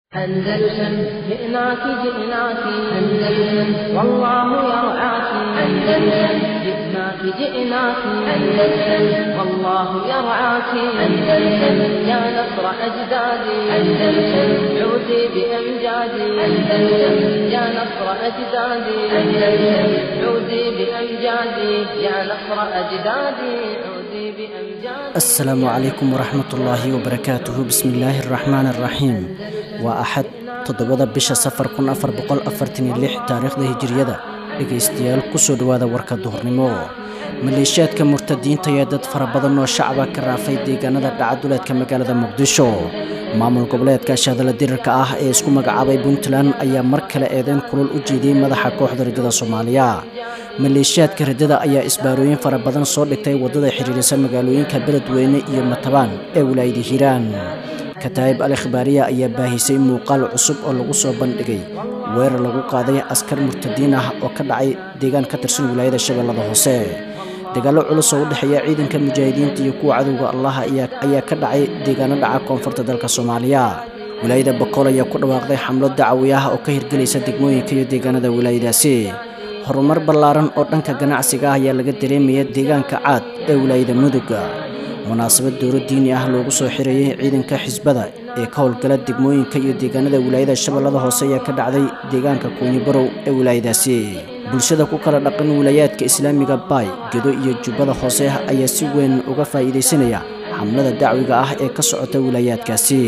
أندلسن جئناك جئناك أندلسن والله يرعاك أندلسن جئناك جئناك أندلسن والله يرعاك أندلسن يا نصر أجدادي أندلسن عودي بأمجادي أندلسن يا نصر أجدادي أندلسن عودي بأمجادي يا نصر أجدادي عودي بأمجادي asalaamu calaykum waraxmatullaahi wabarakaatuhu bismillaahi araxmaan araxiim waa axad toddobada bisha safar kun afar boqol afartan iyo lix taariikhda hijiriyada dhegaystayaal kusoo dhowaada warka duhurnimo maleeshiyaadka murtadiinta ayaa dad fara badan oo shacaba ka raafay deegaanada dhacaduleedka magaalada muqdisho maamul goboleedka shaadala dirirka ah ee isku magacaabay puntland ayaa mar kale eedeyn kulul u jeediyey madaxa kooxda riddada soomaaliya maleeshiyaadka riddada ayaa isbaarooyin fara badan soo dhigtay waddada xiriirisa magaalooyinka beledweyne iyo matabaan ee wilaayada hiiraan kataa'ib al ikhbaariya ayaa baahisay muuqaal cusub oo lagu soo bandhigay weerar lagu qaaday askar murtadiin ah oo ka dhacay deegaan ka tirsan wilaayada shabeellada hoose dagaallo culus oo u dhexeeya ciidanka mujaahidiinta iyo kuwa cadowga allah ayaa ka dhacay deegaano dhaca koonfurta dalka soomaaliya wilaayada bokool ayaa ku dhawaaqday xamlo dacawi ah oo ka hirgelaysa degmooyinka iyo deegaanada wilaayadaasi horumar ballaaran oo dhanka ganacsiga ah ayaa laga dareemaya deegaanka caad ee wilaayada muduga munaasabad dowlo diini ah loogu soo xirayay ciidanka xisbada ee ka howlgala degmooyinka iyo deegaanada wilaayada shabeellada hoose ayaa ka dhacday deegaanka kuunyi barow ee wilaayadaasi bulshada ku kala dhaqan wilaayaadka islaamiga baay gedo iyo jubbada hoose ayaa si weyn uga faa'iidaysanaya xamlada dacwiga ah ee ka socota wilaayaadkaasi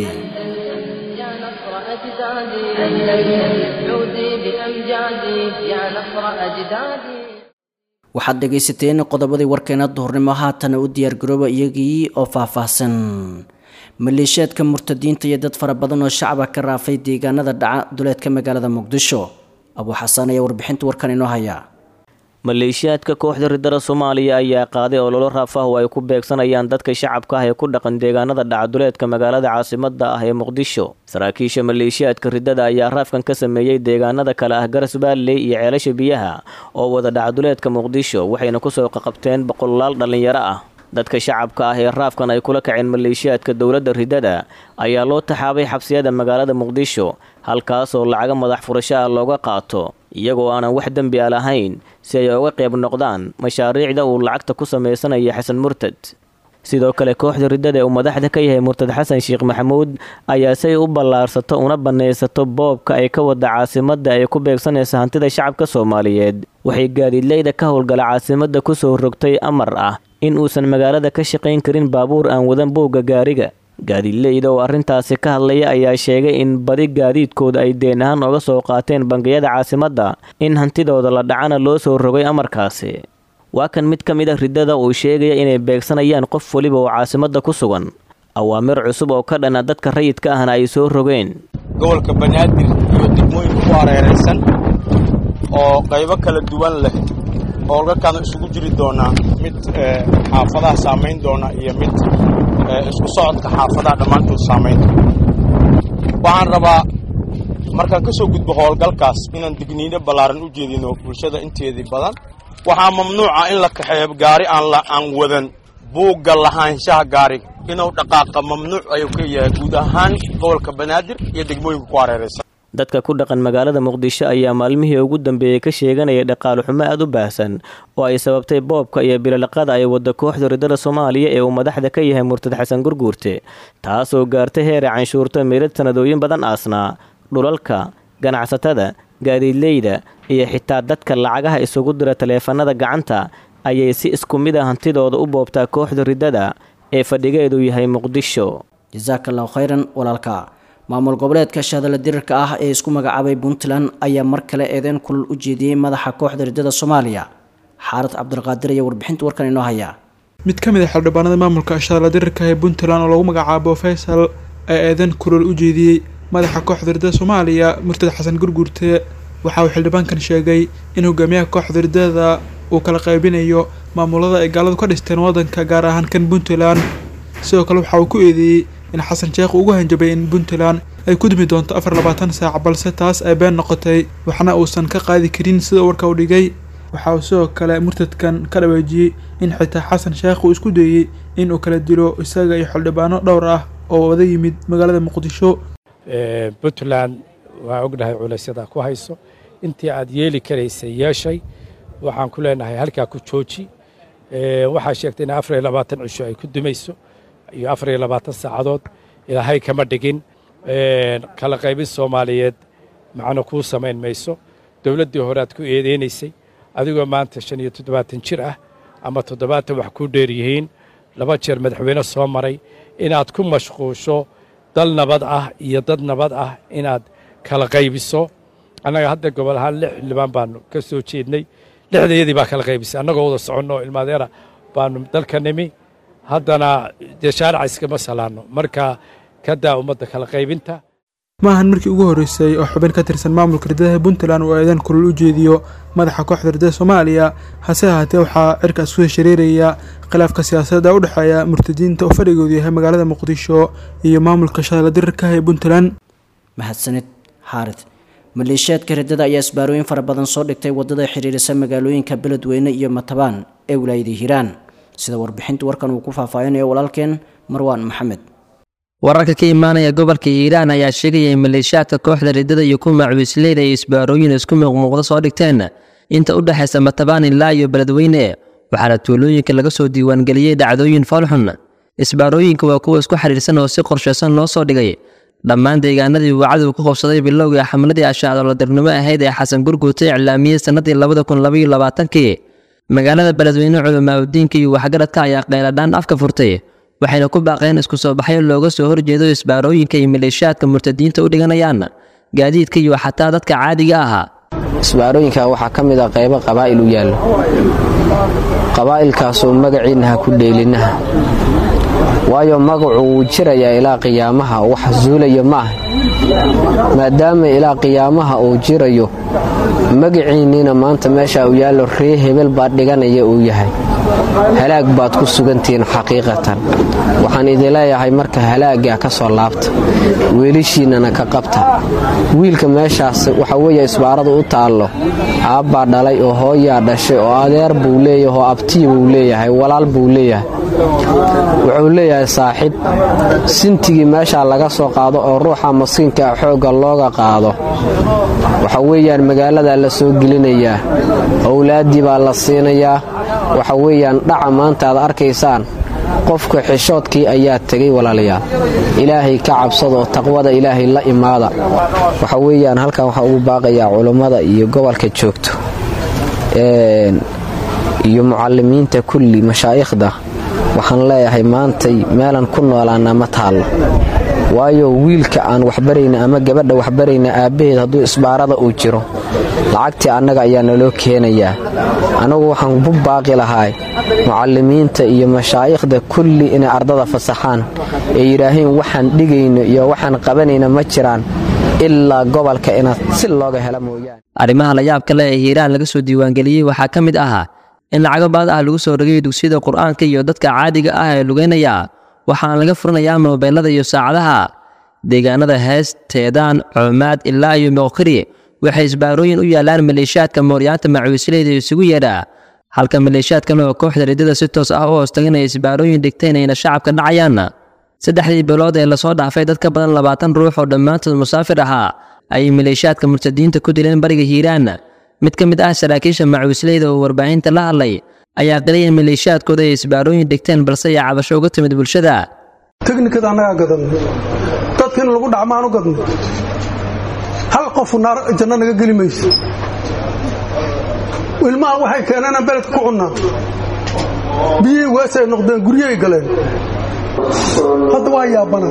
يا نصر أجدادي أندلسن عودي بأمجادي يا نصر أجدادي waxaad dhegaysateen qodobadii warkeena duhurnimo haatana u diyaargarooba iyagii oo faahfaahsan maleeshiyaadka murtadiinta iyo dad fara badan oo shacaba ka raafay deegaanada dhaca duleedka magaalada muqdisho abuu xasaan ayaa warbixinta warkan inoo haya maleeshiyaadka kooxda riddada soomaaliya ayaa qaaday ololo raafah oo ay ku beegsanayaan dadka shacabka ah ee ku dhaqan deegaanada dhacaduleedka magaalada caasimada ah ee muqdisho saraakiisha maleeshiyaadka riddada ayaa raafkan ka sameeyey deegaanada kale ah garas baalley iyo ceelasha biyaha oo wada dhacaduleedka muqdisho waxayna kusoo qaqabteen boqolaal dhallinyaro ah dadka shacabka ah ee raafkan ay kula kaceen maleeshiyaadka dowladda riddada ayaa loo taxaabay xabsiyada magaalada muqdisho halkaasoo lacaga madax furasho ah looga qaato iyagoo aanan wax dembi a lahayn si ay uga qayb noqdaan mashaariicda uu lacagta ku sameysanaya xasan murtad sidoo kale kooxda riddada ee uu madaxda ka yahay murtad xasan sheekh maxamuud ayaa si ay u ballaarsato una bannaysato boobka ay ka wada caasimadda ay ku beegsanaysa hantida shacabka soomaaliyeed waxay gaadiidleyda ka howlgala caasimadda kusoo rogtay amar ah in uusan magaalada ka shaqayn karin baabuur aan wadan boogga gaariga gaadiidleyda oo arrintaasi ka hadlaya ayaa sheegay in badi gaadiidkooda ay deen ahaan oga soo qaateen bangiyada caasimadda in hantidooda la dhacana loo soo rogay amarkaasi waa kan mid ka mid a riddada uu sheegaya inay beegsanayaan qof weliba oo caasimadda ku sugan awaamir cusub oo ka dhana dadka rayidka ahna ay soo rogeen gobolka banaadir iyo degmooyinka ku hareeraysan oo qaybo kala duwan leh howlgalkaana isugu jiri doonaa mid xaafadaha saamayn doona iyo mid isku socodka xaafadaha dhammaantood saamayn doona waxaan rabaa markaan ka soo gudbo howlgalkaas inaan digniino ballaaran u jeedino bulshada inteedii badan waxaa mamnuuca in la kaxeeyo gaari aan wadan buugga lahaanshaha gaariga inuu dhaqaaqa mamnuuc ayuu ka yahay guud ahaan gobolka banaadir iyo degmooyinka ku hareeraysan dadka ku dhaqan magaalada muqdisho ayaa maalmihii ugu dambeeyey ka sheeganaya dhaqaale xumo aad u baahsan oo ay sababtay boobka iyo bilolaqada ay wadda kooxda riddada soomaaliya ee uu madaxda ka yahay murtad xasan gurguurte taasoo gaartay heer ay canshuurta meelad sanadooyin badan aasnaa dhulalka ganacsatada gaadiidleyda iyo xitaa dadka lacagaha isugu dira taleefanada gacanta ayay si isku mid a hantidooda u boobtaa kooxda riddada ee fadhigeedu yahay muqdisho jasaaka allahu khayran walaalka maamul goboleedka shaadala dirirka ah ee isku magacaabay puntland ayaa mar kale eedeyn kulul u jeediyey madaxa kooxda riddada soomaaliya xaarad cabdulqaadir ayaa warbixinta warkan inoo haya mid ka mid a xildhibaanada maamulka shaadala dirirka ee puntland oo lagu magacaabo faysal ayaa eedeyn kulul u jeediyey madaxa kooxda riddada soomaaliya murtad xasan gurguurte waxa uu xildhibaankan sheegay in hogaamiyaha kooxda riddada uu kala qaybinayo maamulada ay gaaladu ka dhisteen waddanka gaar ahaan kan puntland sidoo kale waxa uu ku eedeeyey in xasan sheekh ugu hanjabay in puntland ay ku dumi doonto afar labaatan saac balse taas ay been noqotay waxna uusan ka qaadi karin sida warka u dhigay waxa uu sidoo kale murtadkan ka dhaweejiyey in xitaa xasan sheekh uu isku dayey in uu kala dilo isaga iyo xildhibaano dhowr ah oo wada yimid magaalada muqdisho puntland waa ognahay culaysyada ku hayso intii aad yeeli karaysay yeeshay waxaan ku leenahay halkaa ku jooji waxaa sheegtay in afar iyo labaatan cisho ay ku dumayso iyo afar iyo labaatan saacadood ilaahay kama dhigin kala qaybin soomaaliyeed macno kuu samayn mayso dowladdii hore aad ku eedeynaysay adigoo maanta shan iyo toddobaatan jir ah ama toddobaatan wax kuu dheer yihiin laba jeer madaxweyne soo maray inaad ku mashquusho dal nabad ah iyo dad nabad ah inaad kala qaybiso annaga hadda gobol ahaan lix xildhibaan baanu ka soo jeednay lixdayadii baa kala qaybisay annagoo wada soconno oo ilmaadeera baanu dalka nimi haddana dee shaarica iskama salaanno marka ka daa ummadda kala qaybinta maahan markii ugu horreysay oo xubin ka tirsan maamulka riddadaha puntland uu eedan kulul u jeediyo madaxa kooxda riddada soomaaliya hase ahaatee waxaa cirkaas ku heshareeraya khilaafka siyaasadda u dhexeeya murtadiinta oo fadhigoodu yahay magaalada muqdisho iyo maamulka shadala dirirka ee puntland mahadsanid xaarid maleeshiyaadka riddada ayaa isbaarooyin fara badan soo dhigtay waddada xiriirisa magaalooyinka beledweyne iyo matabaan ee wilaayada hiiraan sida warbixinta warkan uu ku faahfaahinayo walaalkeen marwaan maxamed wararka ka imaanaya gobolka hiiraan ayaa sheegaya in maleeshiyaadka kooxda riddada iyo kuwa macwiisleyda ay isbaarooyin isku muuqmuuqda soo dhigteen inta u dhexaysa matabaan ilaa iyo beledweyne waxaana tuulooyinka laga soo diiwaangeliyey dhacdooyin foolxun isbaarooyinka waa kuwa isku xidhiirsan oo si qorshaysan loo soo dhigay dhammaan deegaanadii uu cadow ku qabsaday bilowgii xamladii ashaacdolodirnimo ahayd ee xasan gurguute iclaamiyey sannadii labada kun labaiyo labaatankii magaalada beledweyne culamaauddiinka iyo waxgaradka ayaa qeyladhaan afka furtay waxayna ku baaqeen isku soo baxyo looga soo horjeedo isbaarooyinka iyo maleeshiyaadka murtadiinta u dhiganayaan gaadiidka iyo xataa dadka caadiga ahaa isbaarooyinka waxaa ka mid ah qaybo qabaa'il u yaallo qabaa'ilkaasoo magaciinna ha ku dheelinaha waayo magacu wuu jirayaa ilaa qiyaamaha wax zuulayo ma ah maadaama ilaa qiyaamaha uu jirayo magaciinniina maanta meesha uu yaallo ree hebel baad dhiganaya uu yahay halaag baad ku sugantihiin xaqiiqatan waxaan idin leeyahay marka halaaggaa ka soo laabta weelishiinnana ka qabta wiilka meeshaas waxa weeye isbaaradu u taallo aabbaa dhalay oo hooyaa dhashay oo adeer buu leeyahay oo abtii buu leeyahay walaal buu leeyahay wuxuu leeyahay saaxiib sintigii meeshaa laga soo qaado oo ruuxa maskiinka ah xoogga looga qaado waxa weeyaan magaaladaa la soo gelinayaa owlaaddii baa la siinayaa waxa weeyaan dhaca maanta aad arkaysaan qofka xishoodkii ayaa tegay walaalayaal ilaahay ka cabsada oo taqwada ilaahay la imaada waxa weeyaan halkan waxaa ugu baaqayaa culummada iyo gobolka joogto iyo mucalimiinta kulli mashaa'ikhda waxaan leeyahay maantay meelan ku noolaana ma taallo waayo wiilka aan waxbarayna ama gabadha waxbarayna aabbaheed hadduu isbaarada uu jiro lacagtii annaga ayaa naloo keenayaa annagu waxaan bu baaqi lahaa mucalimiinta iyo mashaa'ikhda kulli inay ardada fasaxaan ee yidhaaheen waxaan dhigayno iyo waxaan qabanayna ma jiraan ilaa gobolka inaad si looga hela mooyaane arrimaha la yaab kale ee hiiraan laga soo diiwaangeliyey waxaa ka mid ahaa in lacago baad ah lagu soo rogay dugsiyada qur'aanka iyo dadka caadiga ah ee lugeynaya waxaana laga furinayaa moobeelada iyo saacadaha deegaanada hees teedaan coomaad ilaa iyo moqkiri waxay isbaarooyin u yaalaan maleeshiyaadka mooryaanta macwiisleyda isugu yeedha halka maleeshiyaadkan oo kooxda riddada si toos ah u hoostagan ay isbaarooyin dhigteen ayna shacabka dhacayaan saddexdii bilood ee lasoo dhaafay dad ka badan labaatan ruux oo dhammaantood musaafir ahaa ayay maleeshiyaadka murtadiinta ku dileen bariga hiiraan mid ka mid ah saraakiisha macwiisleyda oo warbaahinta la hadlay ayaa qilay in maleeshiyaadkooda ay isbaarooyin dhigteen balse ay cabasho uga timid bulshada teknikada annagaa gadanno dadka in lagu dhacmaan u gadno hal qofu naar janno naga geli mayso ilmaha waxay keeneen aan beledka ku cunnaa biyihii weesay noqdeen guryahay galeen hadda waa yaabana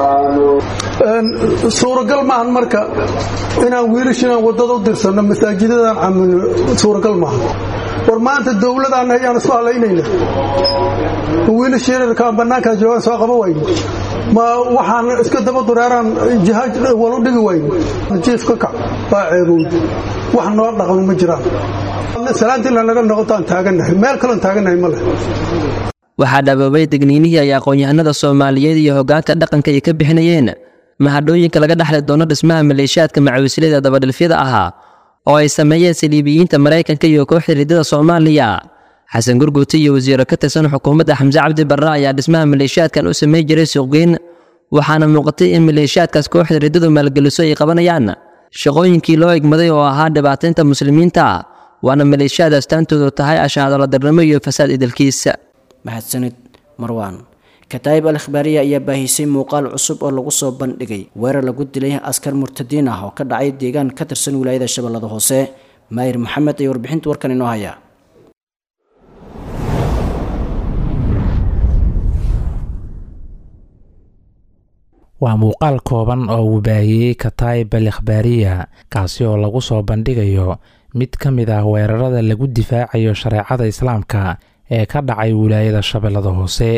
suuragal maahan marka inaan wiilashinaan waddada u dirsanno masaajidadaan camilno suuragal maaha war maanta dowladaan ayaan isku halaynayna ma wiilasha yararkaan bannaankaa joogaan soo qaba wayno ma waxaan iska daba dureeraan jihaaj walu dhigi wayno jiif ka kac waa ceebow wax noo dhaqan ma jiraan salaantiina naga noqotaan taagannahay meel kaloon taagannahay ma leh waxaa dhaboobay degniinihii ay aqoon-yahanada soomaaliyeed iyo hoggaanka dhaqanka ay ka bixinayeen mahadhooyinka laga dhexli doono dhismaha maleeshiyaadka macawisleyda dabadhilfyada ahaa oo ay sameeyeen saliibiyiinta maraykanka iyo kooxda riddada soomaaliya xasan gurguuti iyo wasiiro ka tirsan xukuumadda xamse cabdi barre ayaa dhismaha maleeshiyaadkan u samey jiray suuqgeyn waxaana muuqatay in maleeshiyaadkaas kooxda riddadu maalgeliso ay qabanayaan shaqooyinkii loo egmaday oo ahaa dhibaataynta muslimiinta waana maleeshiyaad astaantoodu tahay ashaadaladarnimo iyo fasaad idalkiisa mahadsanid marwaan kataayib al ikhbaariya ayaa baahisay muuqaal cusub oo lagu soo bandhigay weerar lagu dilay askar murtadiin ah oo ka dhacay deegaan ka tirsan wilaayada shabeellada hoose maayir maxamed ayaa warbixinta warkan inoo haya waa muuqaal kooban oo uu baahiyey kataayib al ikhbaariya kaasi oo lagu soo bandhigayo mid ka mid ah weerarada lagu difaacayo shareecada islaamka ee ka dhacay wilaayada shabeellada hoose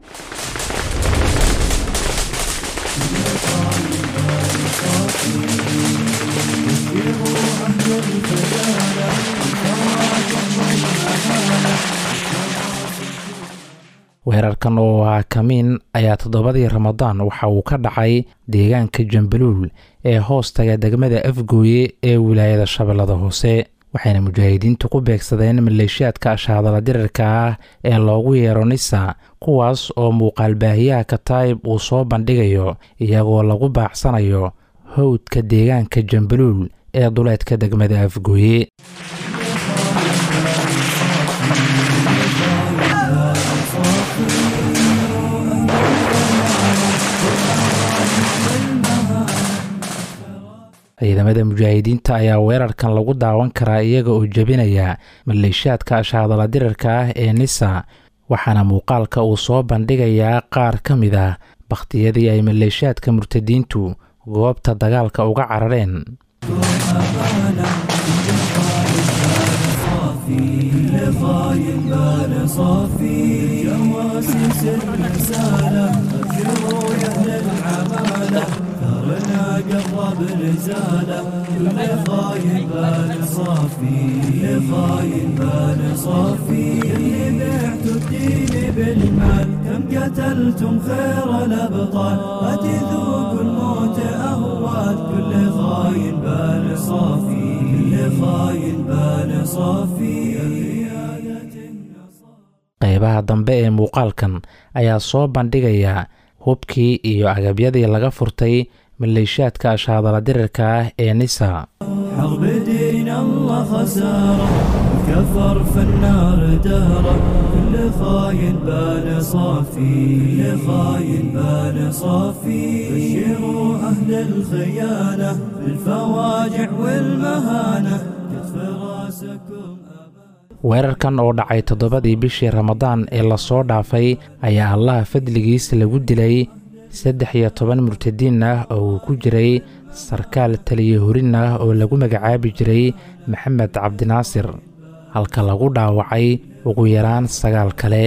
weerarkan oo ah kamiin ayaa toddobadii ramadaan waxa uu ka dhacay deegaanka jambaluul ee hoostaga degmada afgooye ee wilaayada shabeellada hoose waxayna mujaahidiintu ku beegsadeen maleeshiyaadka ashaadala dirirka ah ee loogu yeero nisa kuwaas oo muuqaal baahiyaha kataayib uu soo bandhigayo iyagoo lagu baacsanayo howdka deegaanka jambaluul ee duleedka degmada afgooye ciidamada mujaahidiinta ayaa weerarkan lagu daawan karaa iyaga oo jebinaya maleeshiyaadka ashaadala dirirka ah ee nisa waxaana muuqaalka uu soo bandhigayaa qaar ka mid ah bakhtiyadii ay maleeshiyaadka murtadiintu goobta dagaalka uga carareen قرب نزاله كل خاين بال صافي كل خاين بال صافي اللي بعتوا الدين بالمال كم قتلتم خير الابطال فتذوقوا الموت اهوال كل خاين بال صافي كل خاين بال صافي qaybaha dambe ee muuqaalkan ayaa soo bandhigaya hubkii iyo agabyadii laga furtay maleeshiyaadka ashaadala dirirka ah ee nisa حرب دين الله خسارة كفر في النار دهرة كل خاين بان صافي كل خاين بان صافي بشروا أهل الخيانة بالفواجع والمهانة كتف راسكم weerarkan oo dhacay toddobadii bishii ramadaan ee lasoo dhaafay ayaa allaha fadligiis lagu dilay saddex iyo toban murtadiin ah oo uu ku jiray sarkaal taliya horin ah oo lagu magacaabi jiray maxamed cabdinaasir halka lagu dhaawacay ugu yaraan sagaal kale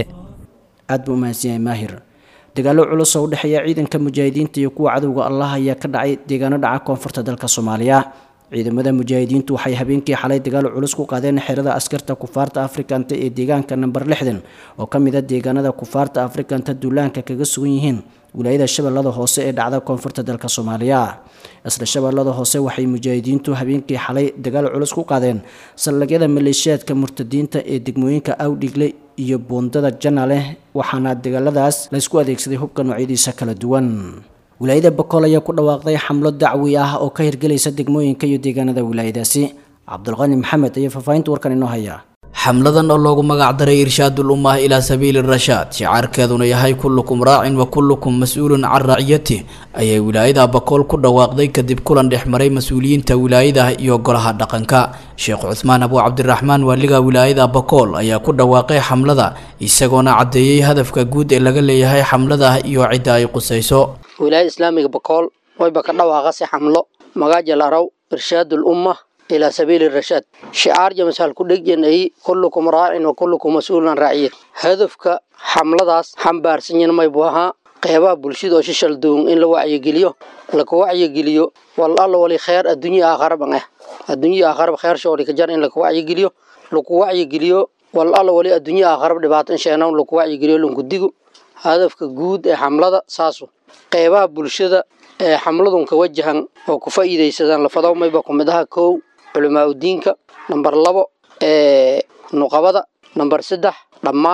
aad buu umahadsan yahay maahir dagaallo culus oo u dhexeeya ciidanka mujaahidiinta iyo kuwa cadowga allah ayaa ka dhacay deegaano dhaca koonfurta dalka soomaaliya ciidamada mujaahidiintu waxay habeenkii xalay dagaal culus ku qaadeen xerada askarta kufaarta afrikanta ee deegaanka namber lixdan oo ka mid a deegaanada kufaarta afrikanta duulaanka kaga sugan yihiin wilaayada shabeellada hoose ee dhacda koonfurta dalka soomaaliya isla shabeellada hoose waxay mujaahidiintu habeenkii xalay dagaal culus ku qaadeen saldhigyada maleeshiyaadka murtadiinta ee degmooyinka awdhigle iyo buundada janaleh waxaana dagaaladaas laysku adeegsaday hubka noocyadiisa kala duwan wilaayada bakool ayaa ku dhawaaqday xamlo dacwi ah oo ka hirgelaysa degmooyinka iyo deegaanada wilaayadaasi cabdulqani maxamed ayaa faahfaahinta warkan inoo haya xamladan oo loogu magacdaray irshaadul ummah ilaa sabiili rashaad shicaarkeeduna yahay kullukum raacin wa kullukum mas-uulun can raaciyatih ayay wilaayada bakool ku dhawaaqday kadib kulan dhexmaray mas-uuliyiinta wilaayada iyo golaha dhaqanka sheekh cuthmaan abu cabdiraxmaan waaliga wilaayada bakool ayaa ku dhawaaqay xamlada isagoona caddeeyey hadafka guud ee laga leeyahay xamlada iyo cidda ay qusayso wilaayada islaamiga bakool wayba ka dhawaaqasi xamlo magaajal araw irshaadul ummah ilaa sabiili rashaad shicaar jamasal ku dhegyan ay kullukum raacin wa kullukum mas-uulun an raaciyat hadafka xamladaas xambaarsanyan maybu ahaa qeybaha bulshada oo shishal duun in la wacyigeliyo laka wacyigeliyo wal alla wali kheer adduunya aakharaban ah adduunya aakharab kheer shoori ka jar in laka wacyigeliyo laku wacyigeliyo wal alla wali adduunya aakharab dhibaato in sheenawn laku wacyigeliyo lunkudigo hadafka guud ee xamlada saasu qeybaha bulshada ee xamladun ka wajahan oo ku faa'iidaysadaan lafadaw mayba ku mid aha kow culimaa udiinka namber labo ee nuqabada namber saddex dhammaan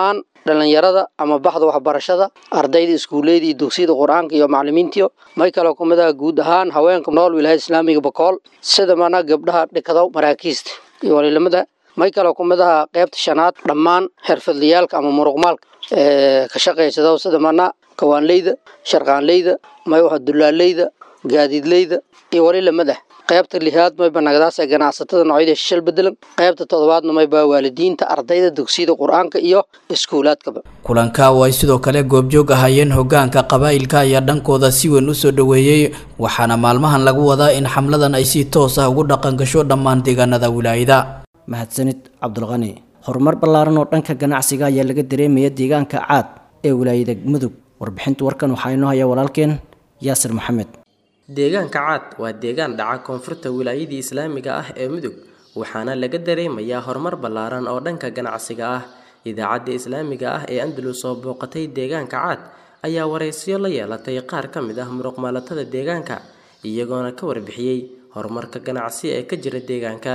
dhalinyarada ama baxda waxbarashada ardayda iskuulleyda iyo dugsiyada qur-aanka iyo macalimiintiyo may kaloo kumid aha guud ahaan haweenka nool wilaayada islaamiga bakool sida mana gabdhaha dhikado maraakiista iyo waliilamada may kaloo kumid aha qeybta shanaad dhammaan xirfadlayaalka ama muruqmaalka ka shaqaysada sida mana kawaanleyda sharqaanleyda may waxa dulaaleyda gaadiidleyda iyo waliilamada qaybta lixaad mayba nagadaas ee ganacsatada noocyada shishal bedelan qaybta toddobaadna mayba waalidiinta ardayda dugsiyada qur-aanka iyo iskuulaadkaba kulanka oo ay sidoo kale goobjoog ahaayeen hogaanka qabaa'ilka ayaa dhankooda si weyn usoo dhoweeyey waxaana maalmahan lagu wadaa in xamladan ay si toos ah ugu dhaqan gasho dhammaan deegaanada wilaayada mahadsanid cabdulqani horumar ballaaran oo dhanka ganacsiga ayaa laga dareemaya deegaanka caad ee wilaayada mudug warbixinta warkan waxaa inoo haya walaalkeen yaasir maxamed deegaanka caad waa deegaan dhaca koonfurta wilaayadii islaamiga ah ee mudug waxaana laga dareemayaa horumar ballaaran oo dhanka ganacsiga ah idaacadda islaamiga ah ee andalus oo booqatay deegaanka caad ayaa waraysiyo la yeelatay qaar ka mid ah muruqmaalatada deegaanka iyagoona ka warbixiyey horumarka ganacsi ee ka jira deegaanka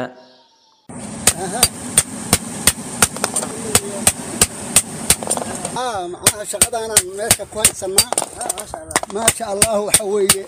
macnaha shaqadaanaan meesha ku haysanaa maasha allah waxa weeye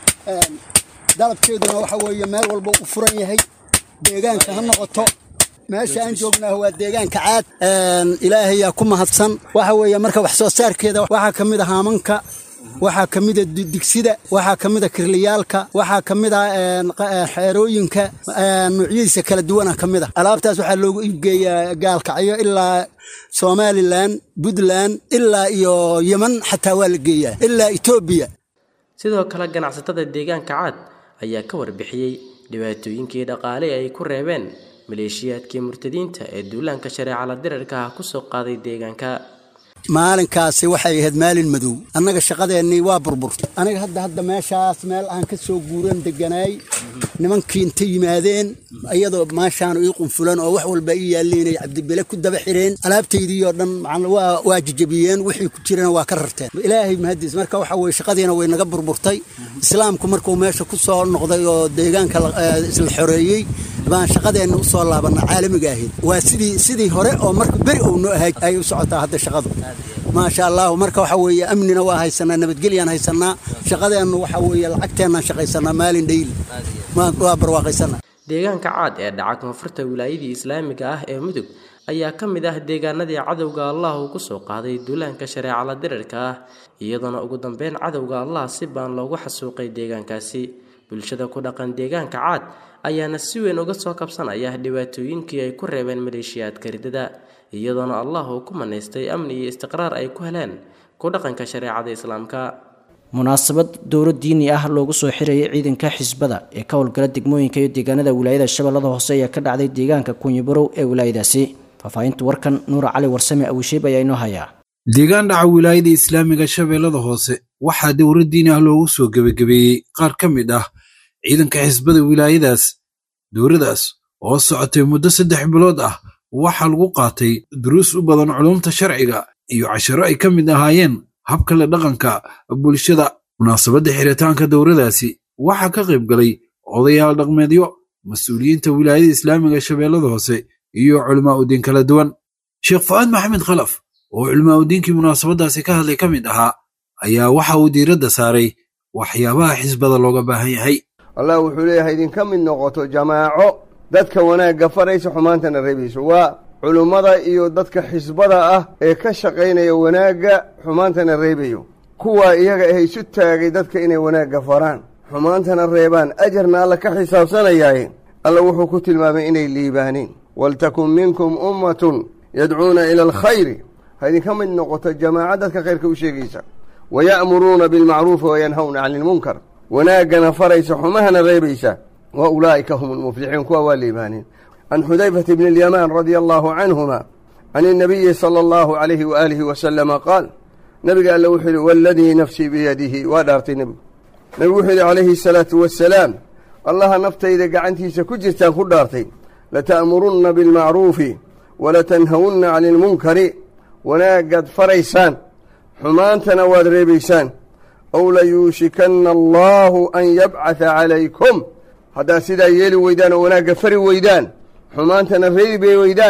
dalabkeeduna waxa weeye meel walba u furan yahay deegaanka ha noqoto meesha aan joognaa waa deegaanka caad ilaahayaa ku mahadsan waxa weeye marka wax soo saarkeeda waxaa ka mid a haamanka waxaa ka mid a digsida waxaa ka mid a kirliyaalka waxaa ka mid a xeerooyinka nuucyadiisa kala duwana ka mid a alaabtaas waxaa loogu iibgeeyaa gaalkacyo ilaa somalilan puntland ilaa iyo yeman xataa waa la geeyaa ilaa etoobiya sidoo kale ganacsatada deegaanka caad ayaa ka warbixiyey dhibaatooyinkii dhaqaale ay ku reebeen maleeshiyaadkii murtadiinta ee duulaanka shareecala dirarka ah kusoo qaaday deegaanka maalinkaasi waxay ahayd maalin madow annaga shaqadeennii waa burburtay aniga hadda hadda meeshaas meel aan ka soo guuran deganaay nimankii inta yimaadeen iyadoo maashaan ii qunfulan oo wax walba ii yaalliinay cabdibele ku daba xireen alaabtaydii oo dhan waa jajabiyeen wixii ku jirana waa ka rarteen ilaahay mahadiis marka waxa weye shaqadiina way naga burburtay islaamku markuu meesha ku soo noqday oo deegaanka isla xoreeyey baan shaqadeenna u soo laabana caalamiga ahayd waa sidii sidii hore oo marka beri ou noo ahay ay u socotaa hadda shaqadu maasha allahu marka waxa weeye amnina waa haysanaa nabadgelyaan haysanaa shaqadeennu waxa weeye lacagteennaan shaqaysanaa maalin dhayli waa barwaaqaysanaa deegaanka caad ee dhaca koonfurta wilaayadii islaamiga ah ee mudug ayaa ka mid ah deegaanadii cadowga allah uu kusoo qaaday duulaanka shareecala dirarka ah iyadoona ugu dambeyn cadowga allah si baan loogu xasuuqay deegaankaasi bulshada ku dhaqan deegaanka caad ayaana si weyn uga soo kabsanaya dhibaatooyinkii ay ku reebeen maleeshiyaadka ridada iyadoona allah uu ku manaystay amni iyo istiqraar ay ku heleen ku dhaqanka shareecada islaamka munaasabad dowlo diini ah loogu soo xirayay ciidanka xisbada ee ka howlgala degmooyinka iyo deegaanada wilaayada shabeellada hoose ayaa ka dhacday deegaanka kunyibarow ee wilaayadaasi faahfaahinta warkan nuura cali warsame awisheeb ayaa inoo hayaa deegaan dhaca wilaayada islaamiga shabeellada hoose waxaa dowlo diini ah loogu soo gebagabeeyey qaar ka mid ah ciidanka xisbada wilaayadaas dowladaas oo socotay muddo saddex bilood ah waxaa lagu qaatay duruus u badan culumta sharciga iyo casharo ay ka mid ahaayeen habka la dhaqanka bulshada munaasabadda xiritaanka dowladaasi waxaa ka qayb galay odayaal dhaqmeedyo mas-uuliyiinta wilaayada islaamiga shabeellada hoose iyo culimaa udiin kala duwan sheekh fu'aad maxamed khalaf oo culimaa udiinkii munaasabaddaasi ka hadlay ka mid ahaa ayaa waxa uu diiradda saaray waxyaabaha xisbada looga baahan yahay allah wuxuu leeyahay idinka mid noqoto jamaaco dadka wanaagga faraysa xumaantana reebayso waa culummada iyo dadka xisbada ah ee ka shaqaynaya wanaagga xumaantana reebayo kuwaa iyaga ah isu taagay dadka inay wanaagga faraan xumaantana reebaan ajarna alla ka xisaabsanayaaye alla wuxuu ku tilmaamay inay liibaaneen waltakun minkum ummatun yadcuuna ila alkhayri ha idinka mid noqoto jamaaco dadka khayrka u sheegaysa waya'muruuna bilmacruufi wayanhawna cani ilmunkar wanaaggana faraysa xumahana reebaysa wa ulaa'ika hum almuflixuun kuwa waa liibaaneen can xudayfata bni alyamaan radia allahu canhuma can innabiyi sala allahu calayhi waaalihi wasalama qaal nabiga alle wuxuu yidhi waaladii nafsii biyadihi waa dhaartay nebigu nebigu wuxuu yidhi calayhi asalaatu wassalaam allaha naftayda gacantiisa ku jirtaan ku dhaartay lata'murunna bilmacruufi walatanhawunna cani ilmunkari wanaaggaad faraysaan xumaantana waad reebaysaan ow layuushikanna allaahu an yabcata calaykum haddaad sidaa yeeli weydaan oo wanaagga fari weydaan xumaantana reebi weydaan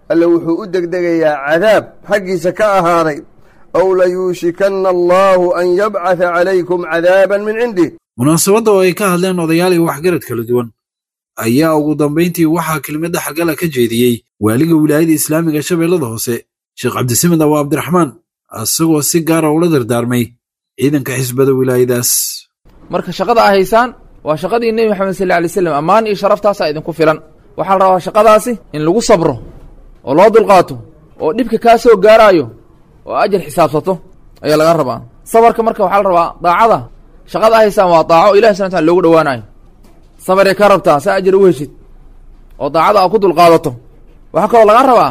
alle wuxuu u degdegayaa cadaab xaggiisa ka ahaaday ow layuushikanna allaahu an yabcata calaykum cadaaban min cindih munaasabadda oo ay ka hadleen odayaal iyo waxgarad kala duwan ayaa ugu dambayntii waxaa kelmadda xagala ka jeediyey waaliga wilaayada islaamiga shabeellada hoose sheekh cabdisamed abu abdiraxmaan isagoo si gaara ula dardaarmay ciidanka xisbada wilaayadaas marka shaqada a haysaan waa shaqadii nebi maxamed sal alay slam ammaan iyo sharaftaasaa idinku filan waxaa la rabaa shaqadaasi in lagu sabro oo loo dulqaato oo dhibka kaa soo gaaraayo oo ajar xisaabsato ayaa laga rabaa sabarka marka waxaa la rabaa daacada shaqada a haysaan waa daaco ilahi subana tala loogu dhowaanayo sabaray ka rabtaa saa ajar u heshid oo daacada aa ku dulqaadato waxaa kaloo laga rabaa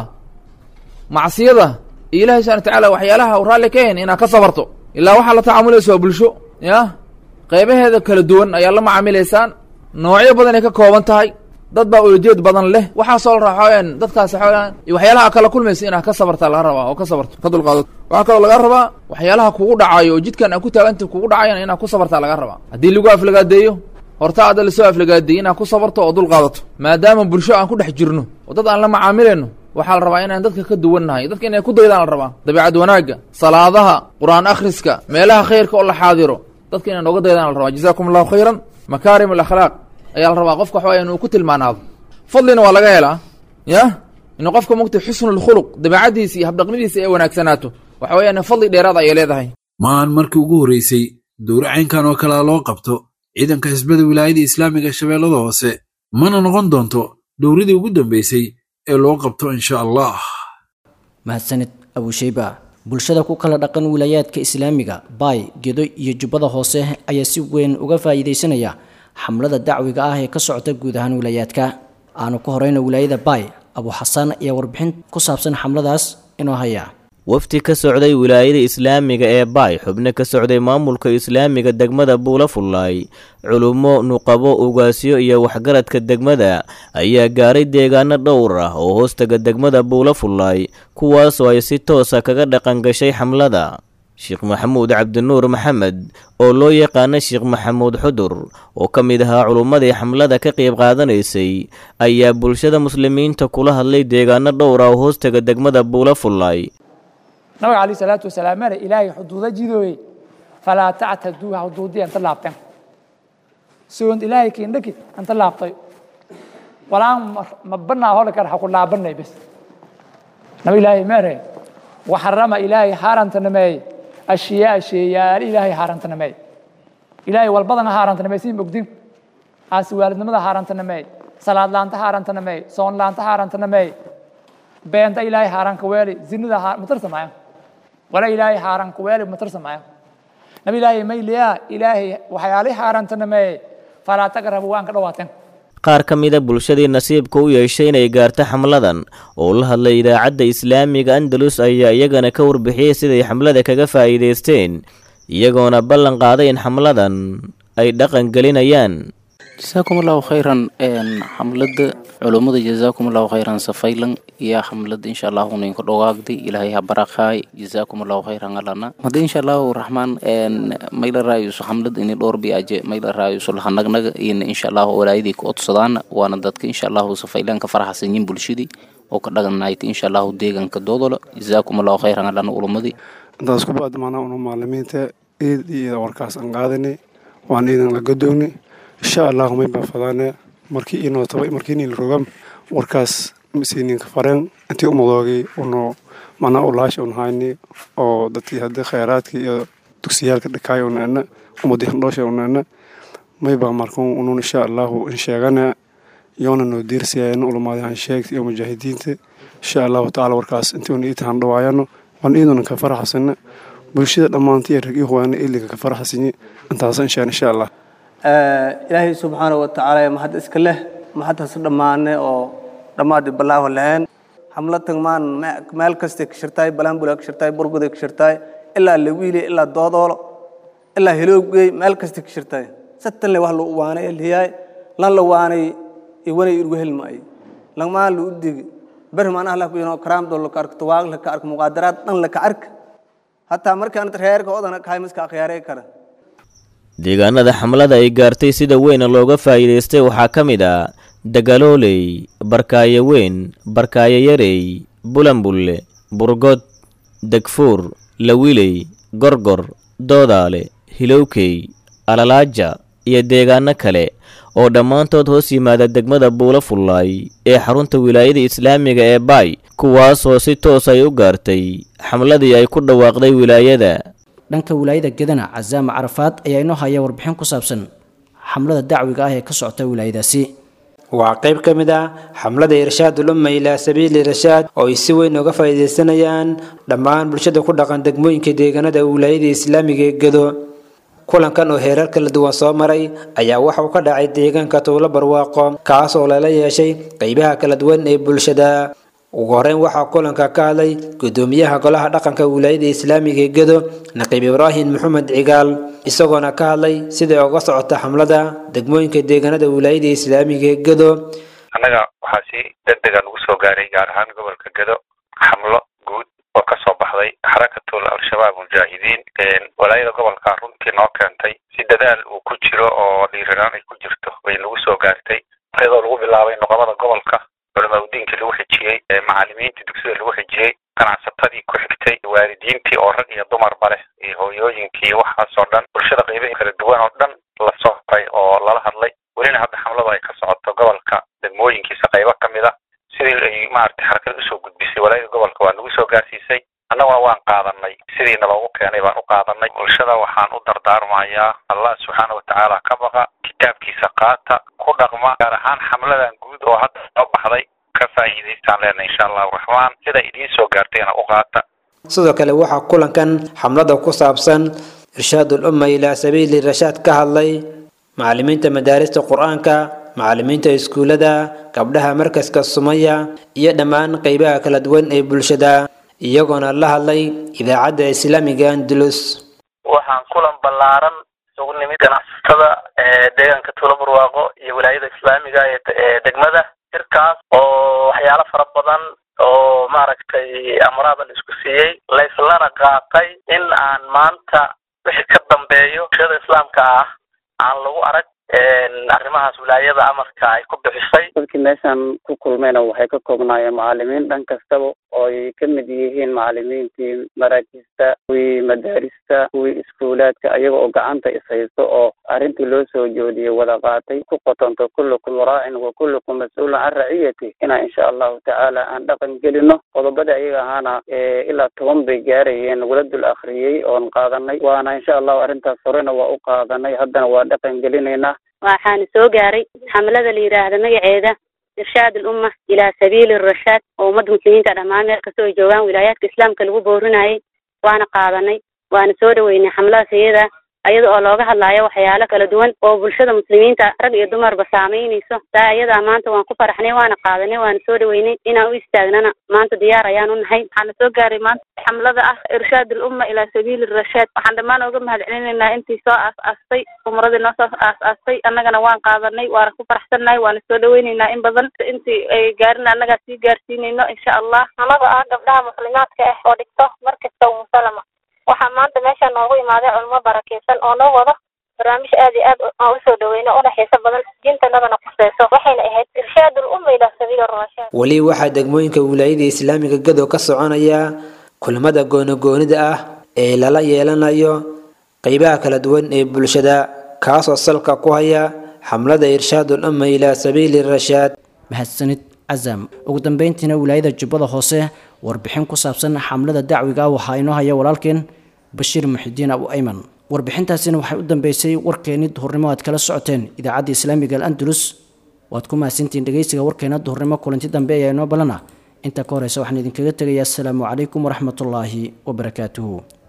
macsiyada iyo ilahi subana watacaala waxyaalaha u raalli ka hen inaad ka sabarto ilaa waxaa la tacaamulaysa waa bulsho ya qaybaheeda kala duwan ayaa la macaamilaysaan noocyo badan ay ka kooban tahay dad baa ulajeed badan leh waxaasoo la raxooyaan dadkaasi xoogaan iyo waxyaalaha kala kulmaysa inaad ka sabartaa laga rabaa oo ka sabarto ka dulqaadato waxaa kaloo laga rabaa waxyaalaha kugu dhacayo oo jidkan aad ku taaganta kugu dhacayan inaad ku sabartaa laga rabaa haddii lagu aflagaadeeyo horta adda lasoo aflagaadeeyey inaad ku sabarto oo dulqaadato maadaama bulsho aan ku dhex jirno oo dad aan la macaamilayno waxaa la rabaa inaan dadka ka duwannahay dadka inay ku daydaan la rabaa dabiicad wanaagga salaadaha qur-aan akhriska meelaha khayrka oo la xaadiro dadka inay nooga daydaan la rabaa jazaakum allahu khayran makaarim alakhlaaq ayaa la rabaa qofka waxawaya inuu ku tilmaanaado fadlina waa laga helaa ya inuu qofka mugtay xusnulkhuluq dabeicaddiisa iyo habdhaqnidiisa ay wanaagsanaato waxa weeyaan fadli dheeraad ayay leedahay maahan markii ugu horreysay dowro caynkan oo kalea loo qabto ciidanka xisbada wilaayada islaamiga shabeellada hoose mana noqon doonto dowradii ugu dambaysay ee loo qabto insha allah mahadsanid abusheyba bulshada ku kala dhaqan wilaayaadka islaamiga baay gedo iyo jubbada hoose ayaa si weyn uga faa'iidaysanaya xamlada dacwiga ah ee ka socota guud ahaan wilaayaadka aanu ka horeyna wilaayada baay abu xasaan ayaa warbixin ku saabsan xamladaas inoo haya wafdi ka socday wilaayada islaamiga ee baay xubno ka socday maamulka islaamiga degmada buula fullaay culummo nuqabo ugaasyo iyo waxgaradka degmada ayaa gaaray deegaano dhowr ah oo hoostaga degmada buula fullaay kuwaasoo ay si toosa kaga dhaqan gashay xamlada sheekh maxamuud cabdinuur maxamed oo loo yaqaana sheekh maxamuud xudur oo ka mid ahaa culummadii xamlada ka qayb qaadanaysay ayaa bulshada muslimiinta kula hadlay deegaano dhowr ah oo hoostaga degmada buula fullaay nabiga calayh salaatu wasalaam mare ilaahay xuduuda jidooye falaa tactaduuha xuduudii anta laabteen soond ilaahay kiindhaki anta laabtay walaan ma banaa hole kar ha ku laabanay bes nabi ilaahay mere waxarama ilaahay haarantanameey ashiyaa sheeyaal ilaahay haarantanameey ilaahay walbadan haarantanameey siin mogdin aasi waalidnimada haarantanameey salaad laanta haarantanameey soon laanta haarantanameey beenta ilaahay haaranka weeli zinada matarsamaya wala ilaahay haaranka weeli matarsamaya nabi ilaahay mayliyaa ilaahay waxyaalay haarantanameey falaa taqrabu waan ka dhawaateen qaar ka mida bulshadii nasiibka u yeeshay inay gaarto xamladan oo la hadlay idaacadda islaamiga andalus ayaa iyagana ka warbixiyey siday xamlada kaga faa'iidaysteen iyagoona ballan qaaday in xamladan ay dhaqan gelinayaan jasaakum allahu khayran xamlada culummada jasaakum allahu khayran safaylan iyo xamlada insha allahu ninka dhogaagdi ilaahay ha barakhaay jasaakum allahu khayran alana hada insha allahu raxmaan mayla raayuso xamlad ini dhowr biaje mayla raayuso lahanagnaga iyona insha allahu walaayadii ku odsadaan waana dadka insha allahu safaylan ka faraxsanyin bulshadii oo ka dhaganaayta insha allahu deeganka doodola jasaakum allahu khayran alana ulumadii intaas ku baad maanaa unu maalimiinta iid iyo warkaas aan qaadanay waan iidan la gadoogni insha allahu may baa fadaane markii inoo tabay markii inii la rogam warkaas masiininka fareen intii umadoogay uno manaa ulaash un hayni oo dadkii haddii khayraadkii iyo dugsiyaalka dhikaay unena umadii handhoosha unena may baa markuun unun insha allahu in sheegana yoona noo diirsiyayana ulamaadi han sheegta iyo mujaahidiinta insha allahu tacaala warkaas intii una iita handhawaayano waan iiduna ka faraxsana bulshada dhammaantii rag ii huwaana iliga ka faraxsanyi intaas inshaan insha allah ilaahay subxaana wa tacaala mahad iska leh mahadtaas dhammaane oo dhammaadi balaaho lahayn hamlatan maan meel kastay ka shirtaay balaambula ka shirtaay burguday ka shirtaay ilaa lawiile ilaa doodoolo ilaa heloogey meel kastay ka shirtaay satan le wax lu waanay elhiyaay lan la waanay iwanay irgu helmaay langmaan lu udigi beri maanaha la kuyino karaamdo laka ark tuwaag laka ark muqaadaraad dhan laka ark hataa markaan reerka odana kahay miska akhyaarey kara deegaanada xamlada ay gaartay sida weyna looga faa'iidaystay waxaa ka mid ah dagalooley barkaayo weyn barkaayo yarey bulanbulle burgod degfuur lawiley gorgor doodaale hilowkey alalaaja iyo deegaano kale oo dhammaantood hoos yimaada degmada buulo fullaay ee xarunta wilaayada islaamiga ee baay kuwaasoo si toos ay u gaartay xamladii ay ku dhawaaqday wilaayada dhanka wilaayada gedana casaama carafaad ayaa inoo haya warbixin ku saabsan xamlada dacwiga ah ee ka socota wilaayadaasi waa qayb ka mid ah xamlada irshaadul umma ilaa sabiili rashaad oo ay si weyn uga faa'iidaysanayaan dhammaan bulshada ku dhaqan degmooyinka deegaanada wilaayada islaamiga ee gedo kulankan oo heerar kala duwan soo maray ayaa waxa uu ka dhacay deegaanka tuulo barwaaqo kaas oo lala yeeshay qaybaha kala duwan ee bulshada ugu horeyn waxaa kulanka ka hadlay gudoomiyaha golaha dhaqanka wilaayada islaamiga ee gedo naqiib ibraahim maxamed cigaal isagoona ka hadlay siday uga socota xamlada degmooyinka deegaanada wilaayada islaamiga ee gedo annaga waxaa si degdega nagu soo gaaray gaar ahaan gobolka gedo xamlo guud oo ka soo baxday xarakatul al-shabaab mujaahidiin walaayada gobolka runtii noo keentay si dadaal uu ku jiro oo dhiiranaan ay ku jirto bay nagu soo gaartay iyadoo lagu bilaabay noqomada gobolka culamaa udiinkii lagu xijiyey macalimiintii dugsida lagu xijiyey ganacsatadii ku xigtay waalidiintii oo rag iyo dumarba leh iyo hooyooyinkii waxaas oo dhan bulshada qeybahi kala duwan oo dhan la soo haray oo lala hadlay welina hadda xamlada ay ka socoto gobolka degmooyinkiisa qaybo ka mid a sidii ay maaragtay xarakada usoo gudbisay walaayada gobolka waa nagu soo gaarsiisay annaguna waan qaadanay sidiina loogu keenay baan u qaadanay bulshada waxaan u dardaarmayaa allah subxaana watacaala ka baqa kitaabkiisa qaata ku dhaqma gaar ahaan xamladan guud oo hadda soo baxday ka faa'iidaystaan leenahay insha allahu raxmaan sida idiin soo gaartayna u qaata sidoo kale waxaa kulankan xamlada ku saabsan irshaadul umma ilaa sabiili rashaad ka hadlay macalimiinta madaarista qur-aanka macalimiinta iskuullada gabdhaha markaska sumaya iyo dhammaan qaybaha kala duwan ee bulshada iyagoona la hadlay idaacadda islaamiga andalus waxaan kulan ballaaran isugu nimid ganacsatada deegaanka tuulo barwaaqo iyo wilaayada islaamiga ee degmada shirkaas oo waxyaalo fara badan oo maaragtay amraada la isku siiyey layslana qaatay in aan maanta wixii ka dambeeyo bulshada islaamka ah aan lagu arag arrimahaas wilaayada amarka ay ku bixisay dadkii meeshan ku kulmayna waxay ka koobnaayeen macalimiin dhan kastaba oo ay ka mid yihiin macalimiintii maraakista kuwii madaarista kuwii iskuulaadka ayaga oo gacanta ishaysto oo arrintii loo soo joodiyey wada qaatay ku qotonto kullukum raacin wa kullukum mas-uulun can raciyati inaa insha allahu tacaala aan dhaqan gelino qodobada ayaga ahaana ilaa toban bay gaarayeen nagula dul akhriyey oon qaadanay waana insha allahu arrintaas horena waa u qaadanay haddana waa dhaqan gelinaynaa waxaana soo gaaray xamlada la yidhaahda magaceeda irshaad alumma ilaa sabiili rashaad oo ummadda muslimiinta dhammaan meel kasta ay joogaan wilaayaadka islaamka lagu boorinayay waana qaadanay waana soo dhaweynay xamladaas iyada ayada oo looga hadlaayo waxyaalo kala duwan oo bulshada muslimiinta rag iyo dumarba saameynayso taa ayadaa maanta waan ku faraxnay waana qaadanay waana soo dhaweynay inaan u istaagnana maanta diyaar ayaan u nahay waxaana soo gaaray maanta xamlada ah irshaad alumma ilaa sabiili rashaad waxaan dhammaan uga mahad celinaynaa intii soo aas-aastay umradii noo soo aas-aastay annagana waan qaadanay waana ku faraxsannahay waana soo dhaweynaynaa in badan intii ay gaarin annagaa sii gaarsiinayno insha allah annaga ah gabdhaha muslimaadka ah oo dhigto markasta umusalama waxaa maanta meeshaan noogu imaaday culimo barakeysan oo noo wado barnaamij aad iyo aad aan usoo dhaweyno una xiiso badan diintanadana kuseyso waxayna ahayd irshaad ulumma ilaa sabiili rashaad weli waxaa degmooyinka wilaayada islaamiga gadow ka soconaya kulamada goonigoonida ah ee lala yeelanayo qeybaha kala duwan ee bulshada kaasoo salka ku haya xamlada irshaadul umma ilaa sabiili rashaad mahadsanid casam ugu dambeyntiina wilaayada jubbada hoose warbixin ku saabsan xamlada dacwiga ah waxaa inoo haya walaalkeen bashiir muxidiin abu ayman warbixintaasina waxay u dambeysay warkeeni duhurnimo aad kala socoteen idaacadda islaamiga al andalus waad ku mahadsantihiin dhegeysiga warkeena duhurnimo kulanti dambe ayaa inoo balana intaa ka horeysa waxaan idinkaga tegayaa asalaamu calaykum waraxmatullaahi wabarakaatuhu